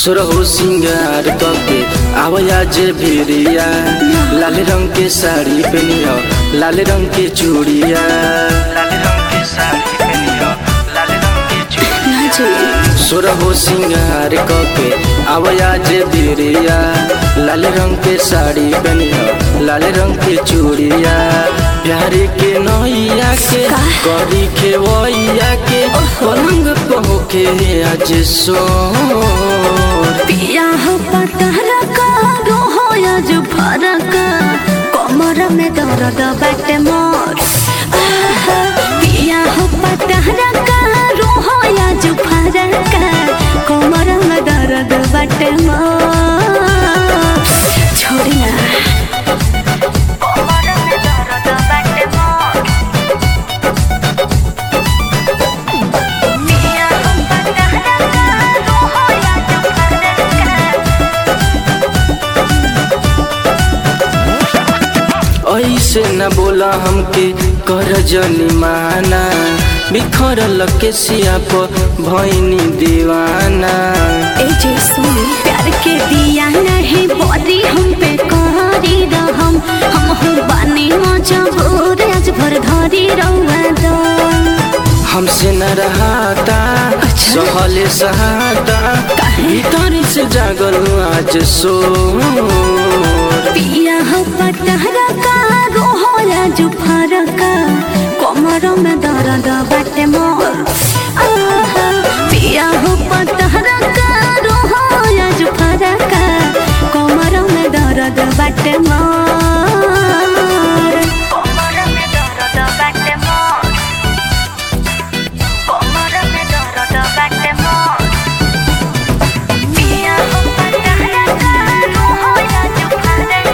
सुरहु सिंगार कके आवया जे भिरिया लाल रंग के साड़ी पहनियो लाल रंग के चूड़िया लाल रंग के साड़ी पहनियो लाल रंग के चूड़िया ना जी सुरहु सिंगार कके आवया जे भिरिया लाल रंग के साड़ी पहनियो लाल रंग के चूड़िया प्यारे के नैया के का? करी खेवैया के पलंग पहुके आज सोर पिया हो पतहरा का रोहो आज फरक कमर में दर्द बाटे मोर आहा, पिया हो पतहरा का रोहो आज फरक कमर में दर्द बाटे मोर छोड़ी ना कमर में दर्द बाटे मोर पिया हो पतहरा का रोहो आज फरक ऐसे न बोला हमके कर जनी माना बिखरल के सिया पर भैनी दीवाना ए जे सुन प्यार के दिया नहीं बोरी हम पे करी रहम हम हो बानी मजबूर आज भर धरी रहुआ दो हमसे न रहाता अच्छा। सहले सहाता काहे? भीतर से जागल आज सो पिया हो पतहरा का रोहो आज फरक कमर में दर्द बाटे मोर आहा, पिया हो पतहरा का रोहो आज फरक कमर में दर्द बाटे मोर कमर में दर्द बाटे मोर कमर में दर्द बाटे मोर पिया हो पतहरा का रोहो आज फरक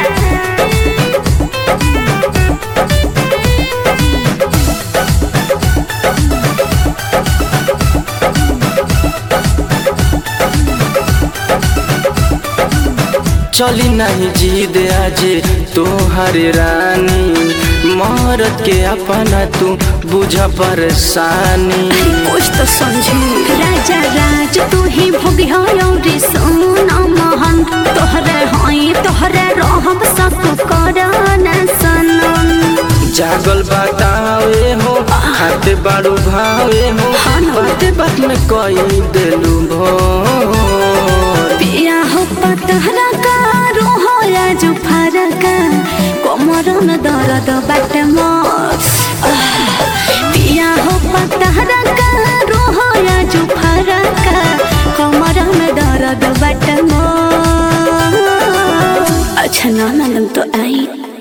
चली नहीं जीद आज तोहर रानी मरद के अपना तू बुझ परेशानी कुछ तो समझी राजा राज तू ही भोगी हो रे सोना मोहन तोहरे हई तोहरे रहब सब करना सनम जागल बतावे हो खाते बाड़ू भावे हो हाँ ना। बाते बात में कई दिलू भोर पिया हो पतहरा का रोहो आज फरक कमर में दर्द बाट मोर आह, पिया हो पतहरा का रोहो आज फरक कमर में दर्द बाट मोर अच्छा ना ना तो आई